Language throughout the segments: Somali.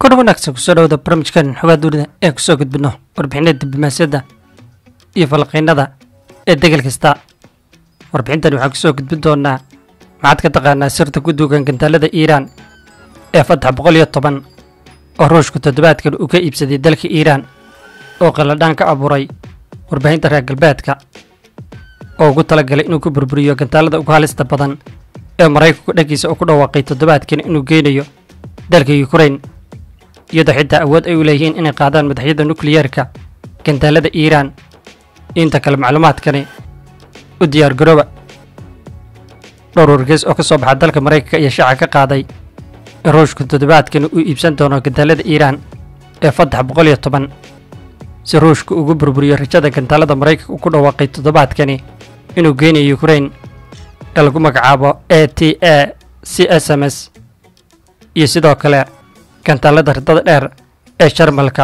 kor wanaagsan kusoo dhawada barnaamijkan xogaa duurida ee kusoo gudbino warbixinada diblomaasiyadda iyo falqiinada ee degel kasta warbixintan waxaan kusoo gudbin doonaa maxaad ka taqaanaa sirta ku duugan gantaalada iiraan ee fatax boqol iyo toban oo ruushku toddobaadkan uu ka iibsaday dalka iiraan oo qalladhaan ka abuuray warbaahinta reer galbeedka oo ugu talagalay inuu ku burburiyo gantaalada ugu halista badan ee maraykanku dhankiisa uu ku dhawaaqay toddobaadkan inuu geynayo dalka yukrain iyadoo xitaa awood ay u leeyihiin inay qaadaan madaxyada nukliyeerka gantaalada iiraan inta kale macluumaadkani u diyaargarooba dhowr wargeys oo ka soo baxa dalka maraykanka iyo shaaca ka qaaday in ruushku toddobaadkani uu iibsan doono gantaalada iiraan ee fatax boqol iyo toban si ruushku ugu burburiyo rajada gantaalada maraykanka uu ku dhawaaqay toddobaadkani inuu geynayo yukrain ee lagu magacaabo a t a c s m s iyo sidoo kale gantaalada ridada dheer ee jarmalka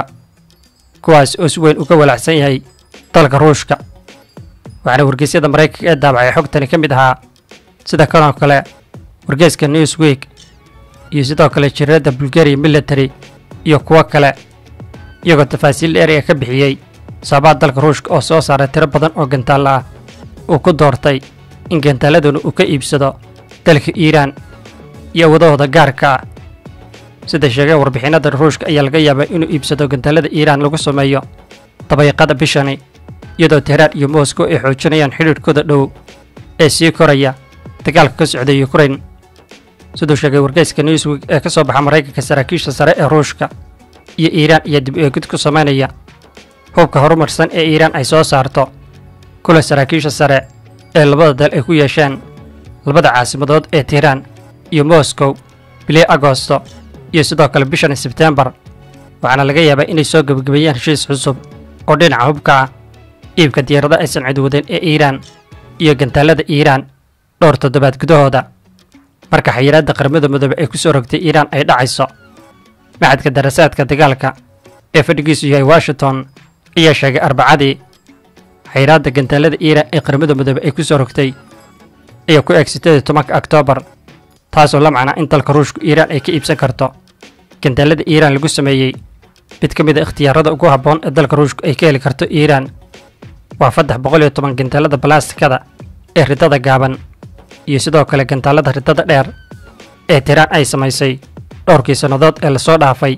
kuwaas oo si weyn uga walaacsan yahay dalka ruushka waxaana wargeysyada maraykanka ee daabacay xogtani ka mid ahaa sida kanoo kale wargeyska newsweek iyo sidoo kale jiradda bulgaria military iyo kuwo kale iyagoo tafaasiil dheer ee ka bixiyey sababaha dalka ruushka oo soo saaray tiro badan oo gantaalla ah uu ku doortay in gantaaladuna uu ka iibsado dalka iiraan iyo wadahooda gaarka ah sida sheegeen warbixinada ruushka ayaa laga yaabaa inuu iibsado gantaalada iiraan lagu sameeyo dabayaaqada bishani iyadoo tehraan iyo moscow ay xoojinayaan xidhiidhkooda dhow ee sii koraya dagaalka ka socda yukrain siduu sheegay wargeyska newsweek ee ka soo baxa maraykanka saraakiisha sare ee ruushka iyo iiraan iyo dib eegid ku samaynaya hubka horumarsan ee iiraan ay soo saarto kula saraakiisha sare ee labada dal ay ku yeesheen labada caasimadood ee tehraan iyo moscow bilii agosto iyo sidoo kale bishan sebtembar waxaana laga yaabaa inay soo gebagabeeyaan heshiis cusub oo dhinaca hubka ah iibka diyaarada aysan cidwadeen ee iiraan iyo gantaalada iiraan dhowr toddobaad gudahooda marka xayiraadda qaramada midoobe ay ku soo rogtay iiraan ay dhacayso maxadka darasaadka dagaalka ee fadhigiisu yahay washington ayaa sheegay arbacadii xayiraadda gantaalada iiraan ee qaramada midoobe ay ku soo rogtay ayaa ku eeg sideed tobanka oktoobar taasoo la macnaa in dalka ruushku iiraan ay ka iibsan karto gantaalada iiraan lagu sameeyey mid ka mid a ikhtiyaarada ugu habboon ee dalka ruushku ay ka heli karto iiraan waa faddex boqol iyo toban gantaalada balastikada ee ridada gaaban iyo sidoo kale gantaalada ridada dheer ee tiraan ay samaysay dhowrkii sannadood ee lasoo dhaafay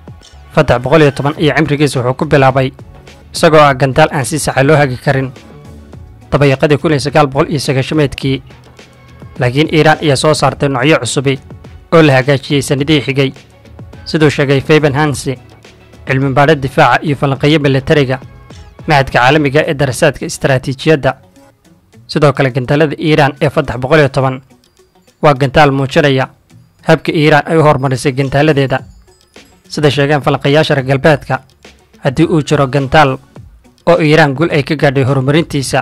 faddex boqol iyo toban iyo cimrigiisa wuxuu ku bilaabay isagoo ah gantaal aan si saxa loo hagi karin dabayaqadii kun iyo sagaal boqol iyo sagaashameedkii laakiin iiraan ayaa soo saartay noocyo cusubi oo la hagaajiyey sannadihii xigay siduu sheegay fayban hansi cilmi baadho difaaca iyo falanqeeyo milatariga maxadka caalamiga ee darasaadka istaraatiijiyadda sidoo kale gantaalada iiraan ee faddex boqol iyo toban waa gantaal muujinaya habka iiraan ay u horumarisay gantaaladeeda sida sheegeen falanqayaasha reer galbeedka haddii uu jiro gantaal oo iiraan gul ay ka gaadhay horumarintiisa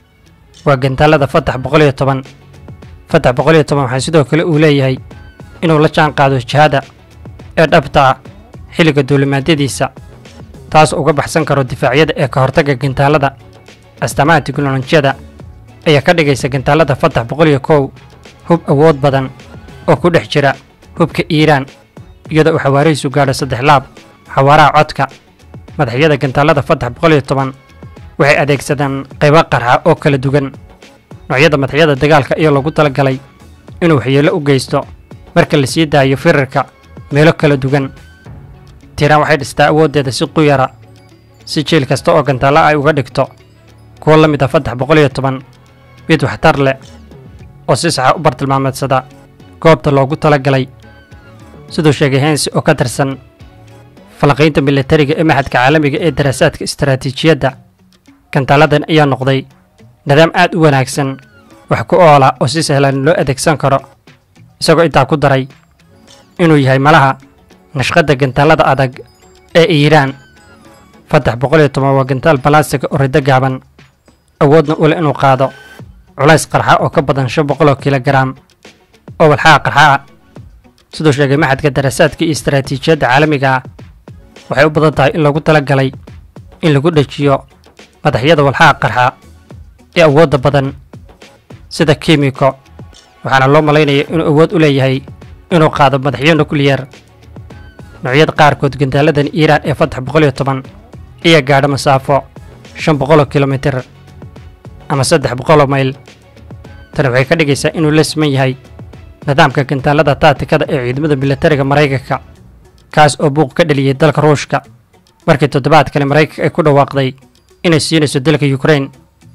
waa gantaalada faddex boqol iyo toban fatax boqol iyo toban waxaa sidoo kale uu leeyahay inuu la jaan qaado jihada ee dhabta ah xilliga duulimaadyadiisa taas uga baxsan karo difaacyada ee ka hortagga gantaalada astaamaha tiknolojiyada ayaa ka dhigaysa gantaalada fatax boqol iyo kow hub awood badan oo ku dhex jira hubka iiraan iyadoo uu xawaarihiisu gaadho saddex laab xawaaraha codka madaxyada gantaalada fatax boqol iyo toban waxay adeegsadaan qaybo qarxa oo kala duwan noocyada madaxyada dagaalka ayaa loogu talagalay inuu waxyeello u geysto marka la sii daayo firarka meelo kala duwan tiiraan waxay dhistaa awooddeeda si quyara si jiil kasta oo gantaalla ay uga dhigto kuwo la mid a faddex boqol iyo toban mid waxtar leh oo si saxa u bartilmaameedsada goobta loogu talagalay siduu sheegay hensi oo ka tirsan falanqaynta milatariga ee maxadka caalamiga ee daraasaadka istaraatiijiyadda gantaaladan ayaa noqday nidaam aad u wanaagsan wax ku oola oo si sahlan loo adeegsan karo isagoo intaa ku daray inuu yahay malaha nashqadda gantaalada adag ee iiraan faddex boqol iyo toban waa gantaal balastiga oo riddo gaaban awoodna u leh inuu qaado culays qarxa oo ka badan shan boqol oo kilogaraam oo walxaha qarxaa siduu sheegay maxadka darasaadka iyo istaraatiijiyadda caalamiga ah waxay u badan tahay in lagu tala galay in lagu dhejiyo madaxyada walxaha qarxa ee awoodda badan sida kimiko waxaana loo malaynaya inuu awood u leeyahay inuu qaado madaxyo nukliyar noocyada qaarkood gantaaladan iiraan ee fatax boqol iyo toban ayaa gaadha masaafo shan boqoloo kilomitir ama saddex boqoloo mayl tani waxay ka dhigaysaa inuu la siman yahay nidaamka gantaalada taatikada ee ciidamada militariga maraykanka kaas oo buuq ka dheliyey dalka ruushka markii toddobaadkani maraykanka ay ku dhawaaqday inay siinayso dalka yukrain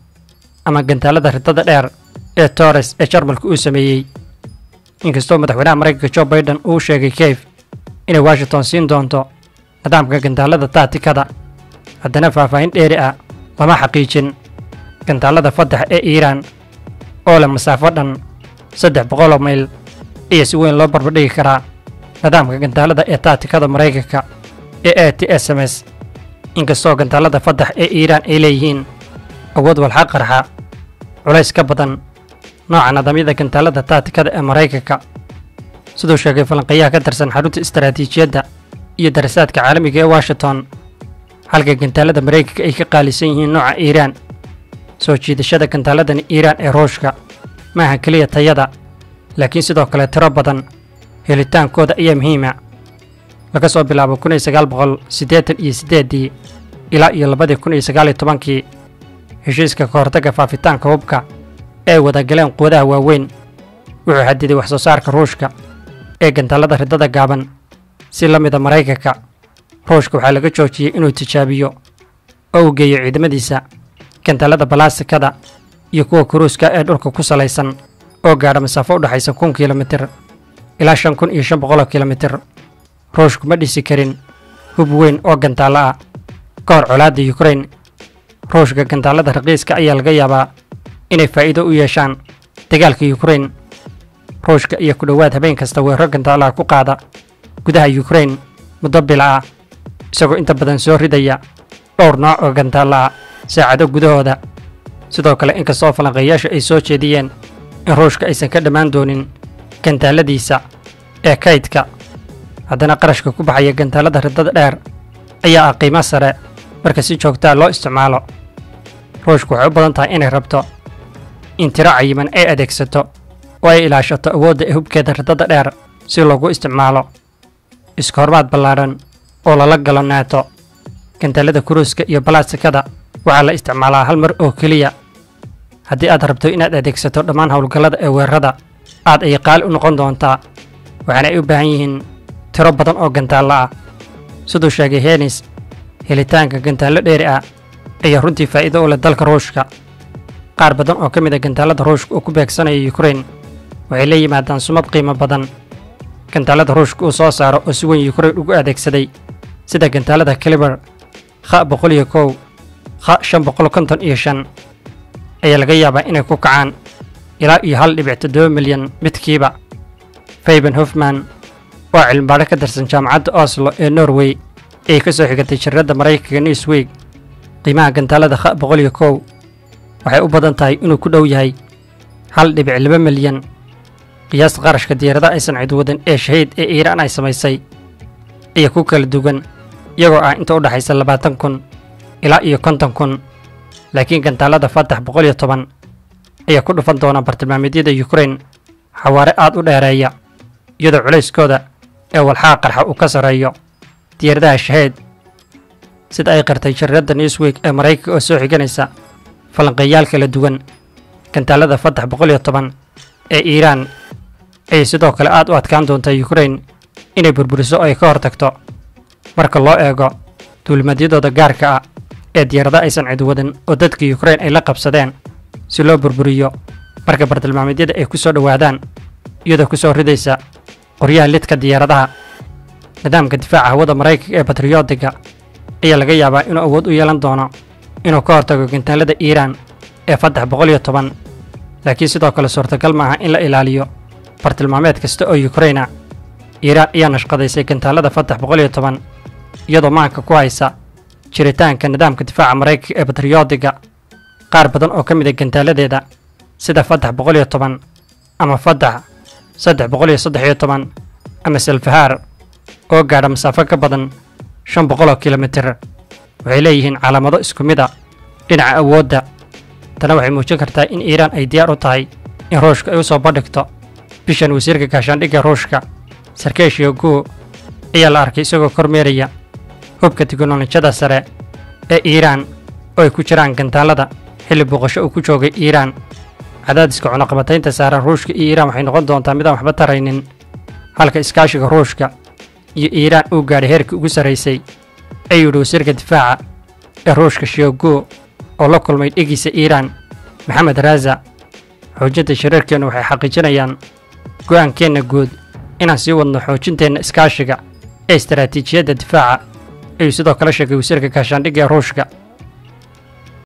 ama gantaalada ridada dheer ee tores ee jarmalka uu sameeyey inkastoo madaxweynaha maraykanka jo baiden uu sheegay keyf inay washington siin doonto nidaamka gantaalada taatikada haddana faahfaahin dheeri ah lama xaqiijin gantaalada fatax ee iiraan oo leh masaafo dhan saddex boqoloo mayl iyo si weyn loo barbardhigi karaa nidaamka gantaalada ee taatikada maraykanka ee a t s m s inkastoo gantaalada fatax ee iiraan ay leeyihiin awood walxa qarxa culays ka badan nooca nidaamyada gantaalada taatikada ee maraykanka siduu sheegay falanqayaha ka tirsan xarunta istaraatiijiyadda iyo darasaadka caalamiga ee washington halka gantaalada maraykanka ay ka qaalisan yihiin nooca iiraan soo jiidashada gantaaladan iiraan ee ruushka maaha keliya tayada laakiin sidoo kale tiro badan helitaankooda ayaa muhiima laga soo bilaabo kun iyo sagaal boqol siddeetan iyo siddeeddii ilaa iyo labadii kun iyo sagaal iyo tobankii heshiiska ka hortagga faafitaanka hubka ee ay wadagaleen quwadaha waaweyn wuxuu xadiday wax soo saarka ruushka ee gantaalada ridada gaaban si la mida maraykanka ruushka waxaa laga joojiyey inuu tijaabiyo oo uu geeyo ciidamadiisa gantaalada balaasikada iyo kuwa kuruuska ee dhulka ku salaysan oo gaadha masaafo u dhexaysa kun kilomitir ilaa shan kun iyo shan boqoloo kilomitir ruushku ma dhisi karin hub weyn oo gantaalo ah ka hor colaadda yukrain ruushka gantaalada raqiiska ayaa laga yaabaa inay faa'iido u yeeshaan dagaalka yukrain ruushka iyo ku dhowaad habeen kasta weeraro gantaalaha ku qaada gudaha yukrain muddo bila ah isagoo inta badan soo ridaya dhowr nooc oo gantaalo ah saacado gudahooda sidoo kale inkastoo falanqeeyaasha ay soo jeediyeen in ruushka aysan ka dhammaan doonin gantaaladiisa ee kaydka haddana qarashka ku baxaya gantaalada ridada dheer ayaa ah qiimo sare marka si joogtaa loo isticmaalo ruushku waxay u badan tahay inay rabto in tiro cayiman ay adeegsato oo ay ilaashato awoodda ee hubkeeda ridada dheer si loogu isticmaalo iska hormaad ballaadhan oo lala galo naato gantaalada kuruuska iyo balaasikada waxaa la isticmaalaa hal mar oo keliya haddii aad rabto inaad adeegsato dhammaan howlgallada ee weerarada aad ay qaali u noqon doontaa waxaana ay u baahan yihiin tiro badan oo gantaallo ah siduu sheegay henis helitaanka gantaallo dheeri ah ayaa runtii faa'iido u leh dalka ruushka qaar badan oo ka mid a gantaalada ruushka uu ku beegsanaya yukrain waxay la yimaadaan sumad qiimo badan gantaalada ruushka uu soo saaro oo si weyn yukrain ugu adeegsaday sida gantaalada kaliber kha boqol iyo kow kha shan boqol konton iyo shan ayaa laga yaabaa inay ku kacaan ilaa iyo hal dhibic toddoba milyan midkiiba fayben hofman oo cilmibaadho ka tirsan jaamacadda oslo ee norway ayay ka soo xigatay shirradda maraykanka newsweek qiimaha gantaalada kha boqol iyo kow waxay u badan tahay inuu ku dhow yahay hal dhibic laba milyan qiyaasta qarashka diyaaradaha aysan cidwadan ee shahiid ee iiraan ay samaysay ayaa ku kala duwan iyagoo ah inta u dhexaysa labaatan kun ilaa iyo konton kun laakiin gantaalada fatax boqol iyo toban ayaa ku dhufan doona bartilmaameedyada yukrain xawaare aad u dheereeya iyadoo culayskooda ee walxaha qarxa uu ka sarreeyo diyaaradaha shaheed sida ay qirtay shariiradda newsweek ee maraykanka oo soo xiganaysa falanqeeyaal kala duwan gantaalada fatax boqol iyo toban ee iiraan ayay sidoo kale aad u adkaan doontaa yukrain inay burburiso oo ay ka hortagto marka loo eego duulimadyadooda gaarka ah ee diyaarada aysan cidwadan oo dadka yukrain ay la qabsadeen si loo burburiyo marka bartilmaameedyada ay ku soo dhowaadaan iyadoo ku soo ridaysa qoryaha lidka diyaaradaha nidaamka difaaca hawada maraykanka ee batriyootiga ayaa laga yaabaa inuu awood u yeelan doono inuu ka hortago gantaalada iiraan ee fatax boqol iyo toban laakiin sidoo kale suurtagal ma aha in la ilaaliyo bartilmaameed kasta oo yukraina iiraan ayaa nashqadaysay gantaalada fatax boqol iyo toban iyadoo maanka ku haysa jiritaanka nidaamka difaaca maraykanka ee batriyootiga qaar badan oo ka mid a gantaaladeeda sida fatax boqol iyo toban ama fatax saddex boqol iyo saddex iyo toban ama salfahaar oo gaadha masaafo ka badan shan boqoloo kilomitir waxay leeyihiin calaamado isku mid a dhinaca awoodda tana waxay muujin kartaa in iiraan ay diyaar u tahay in ruushka ay u soo bandhigto bishan wasiirka gaashaandhigga ruushka sarkey shogu ayaa la arkay isagoo kormeeraya hubka tiknolojiyada sare ee iiraan oo ay ku jiraan gantaalada xilli booqasho uu ku joogay iiraan cadaadiska cunaqabataynta saaran ruushka iyo iiraan waxay noqon doontaa midaan waxba taraynin halka iskaashiga ruushka iyo iiraan uu gaadhay heerkii ugu sarraysay ayuu yidhi wasiirka difaaca ee ruushka shiogo oo la kulmay dhegiisa iiraan maxamed raaza xoojinta shirarkeennu waxay xaqiijinayaan go'aankeenna guud inaan sii wadno xoojinteenna iskaashiga ee istaraatiijiyadda difaaca ayuu sidoo kale sheegay wasiirka gaashaandhigga ee ruushka